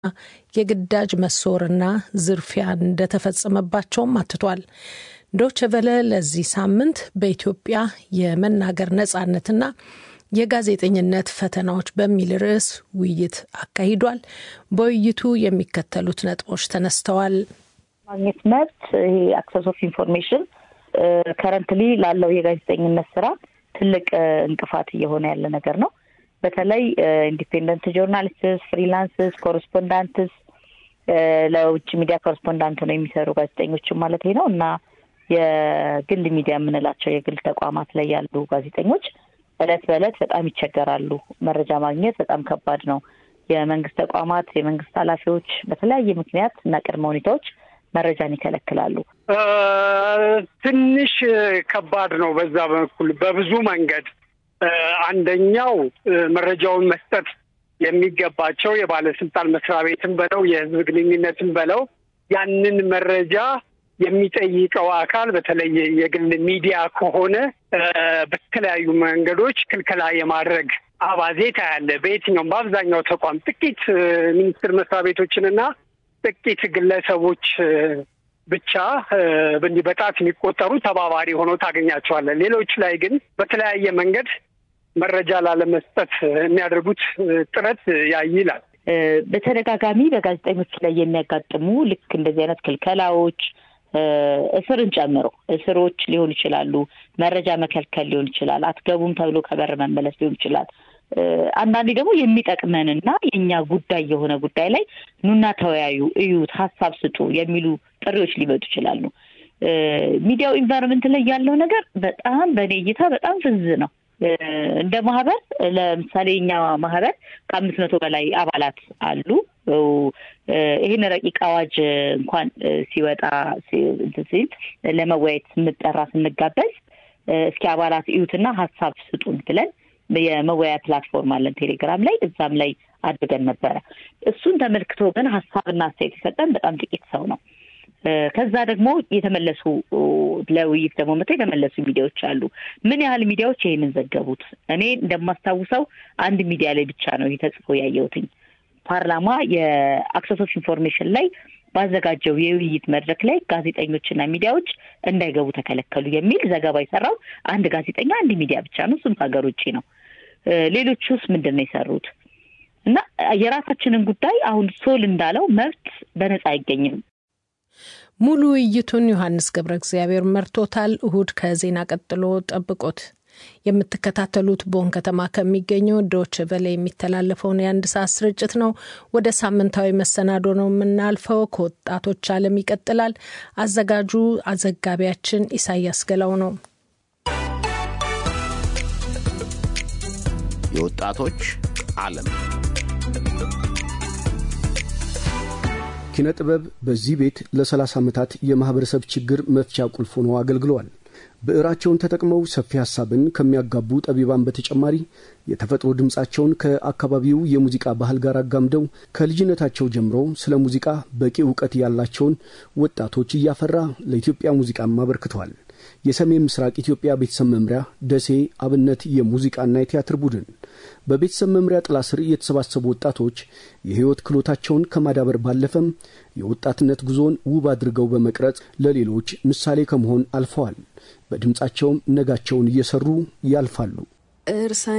የግዳጅ መሰወርና ዝርፊያ እንደተፈጸመባቸውም አትቷል። ዶች ቨለ ለዚህ ሳምንት በኢትዮጵያ የመናገር ነጻነትና የጋዜጠኝነት ፈተናዎች በሚል ርዕስ ውይይት አካሂዷል። በውይይቱ የሚከተሉት ነጥቦች ተነስተዋል። ማግኘት መብት ይሄ አክሰስ ኦፍ ኢንፎርሜሽን ከረንትሊ ላለው የጋዜጠኝነት ስራ ትልቅ እንቅፋት እየሆነ ያለ ነገር ነው። በተለይ ኢንዲፔንደንት ጆርናሊስትስ፣ ፍሪላንስስ፣ ኮረስፖንዳንትስ ለውጭ ሚዲያ ኮረስፖንዳንት ነው የሚሰሩ ጋዜጠኞችም ማለት ነው እና የግል ሚዲያ የምንላቸው የግል ተቋማት ላይ ያሉ ጋዜጠኞች እለት በእለት በጣም ይቸገራሉ። መረጃ ማግኘት በጣም ከባድ ነው። የመንግስት ተቋማት፣ የመንግስት ኃላፊዎች በተለያየ ምክንያት እና ቅድመ ሁኔታዎች መረጃን ይከለክላሉ። ትንሽ ከባድ ነው በዛ በኩል በብዙ መንገድ። አንደኛው መረጃውን መስጠት የሚገባቸው የባለስልጣን መስሪያ ቤትን በለው የህዝብ ግንኙነትን በለው ያንን መረጃ የሚጠይቀው አካል በተለይ የግል ሚዲያ ከሆነ በተለያዩ መንገዶች ክልከላ የማድረግ አባዜ ታያለ። በየትኛውም በአብዛኛው ተቋም ጥቂት ሚኒስቴር መስሪያ ቤቶችንና ጥቂት ግለሰቦች ብቻ እንዲህ በጣት የሚቆጠሩ ተባባሪ ሆነው ታገኛቸዋለን። ሌሎች ላይ ግን በተለያየ መንገድ መረጃ ላለመስጠት የሚያደርጉት ጥረት ያይላል። በተደጋጋሚ በጋዜጠኞች ላይ የሚያጋጥሙ ልክ እንደዚህ አይነት ክልከላዎች እስርን ጨምሮ እስሮች ሊሆኑ ይችላሉ። መረጃ መከልከል ሊሆን ይችላል። አትገቡም ተብሎ ከበር መመለስ ሊሆን ይችላል። አንዳንዴ ደግሞ የሚጠቅመንና የእኛ ጉዳይ የሆነ ጉዳይ ላይ ኑና ተወያዩ፣ እዩት፣ ሀሳብ ስጡ የሚሉ ጥሪዎች ሊመጡ ይችላሉ። ሚዲያው ኢንቫይሮንመንት ላይ ያለው ነገር በጣም በእኔ እይታ በጣም ፍዝ ነው። እንደ ማህበር ለምሳሌ እኛ ማህበር ከአምስት መቶ በላይ አባላት አሉ። ይህን ረቂቅ አዋጅ እንኳን ሲወጣ ሲል ለመወያየት ስንጠራ ስንጋበዝ እስኪ አባላት እዩትና ሀሳብ ስጡን ብለን የመወያያ ፕላትፎርም አለን ቴሌግራም ላይ እዛም ላይ አድርገን ነበረ። እሱን ተመልክቶ ግን ሀሳብና አስተያየት የሰጠን በጣም ጥቂት ሰው ነው። ከዛ ደግሞ የተመለሱ ለውይይት ደግሞ መጥተው የተመለሱ ሚዲያዎች አሉ። ምን ያህል ሚዲያዎች ይሄንን ዘገቡት? እኔ እንደማስታውሰው አንድ ሚዲያ ላይ ብቻ ነው ይህ ተጽፎ ያየሁትኝ። ፓርላማ የአክሰስ ኦፍ ኢንፎርሜሽን ላይ ባዘጋጀው የውይይት መድረክ ላይ ጋዜጠኞችና ሚዲያዎች እንዳይገቡ ተከለከሉ የሚል ዘገባ የሰራው አንድ ጋዜጠኛ አንድ ሚዲያ ብቻ ነው። እሱም ከሀገር ውጭ ነው። ሌሎቹስ ምንድን ነው የሰሩት? እና የራሳችንን ጉዳይ አሁን ሶል እንዳለው መብት በነጻ አይገኝም። ሙሉ ውይይቱን ዮሐንስ ገብረ እግዚአብሔር መርቶታል። እሁድ ከዜና ቀጥሎ ጠብቆት። የምትከታተሉት ቦን ከተማ ከሚገኘው ዶች ቨለ የሚተላለፈውን የአንድ ሰዓት ስርጭት ነው። ወደ ሳምንታዊ መሰናዶ ነው የምናልፈው። ከወጣቶች ዓለም ይቀጥላል። አዘጋጁ አዘጋቢያችን ኢሳያስ ገላው ነው። የወጣቶች ዓለም ኪነ ጥበብ በዚህ ቤት ለ30 ዓመታት የማኅበረሰብ ችግር መፍቻ ቁልፍ ሆኖ አገልግለዋል። ብዕራቸውን ተጠቅመው ሰፊ ሐሳብን ከሚያጋቡ ጠቢባን በተጨማሪ የተፈጥሮ ድምፃቸውን ከአካባቢው የሙዚቃ ባህል ጋር አጋምደው ከልጅነታቸው ጀምሮ ስለ ሙዚቃ በቂ እውቀት ያላቸውን ወጣቶች እያፈራ ለኢትዮጵያ ሙዚቃም አበርክተዋል። የሰሜን ምስራቅ ኢትዮጵያ ቤተሰብ መምሪያ ደሴ አብነት የሙዚቃና የቲያትር ቡድን በቤተሰብ መምሪያ ጥላ ስር የተሰባሰቡ ወጣቶች የሕይወት ክህሎታቸውን ከማዳበር ባለፈም የወጣትነት ጉዞን ውብ አድርገው በመቅረጽ ለሌሎች ምሳሌ ከመሆን አልፈዋል። በድምፃቸውም ነጋቸውን እየሰሩ ያልፋሉ። እርሳ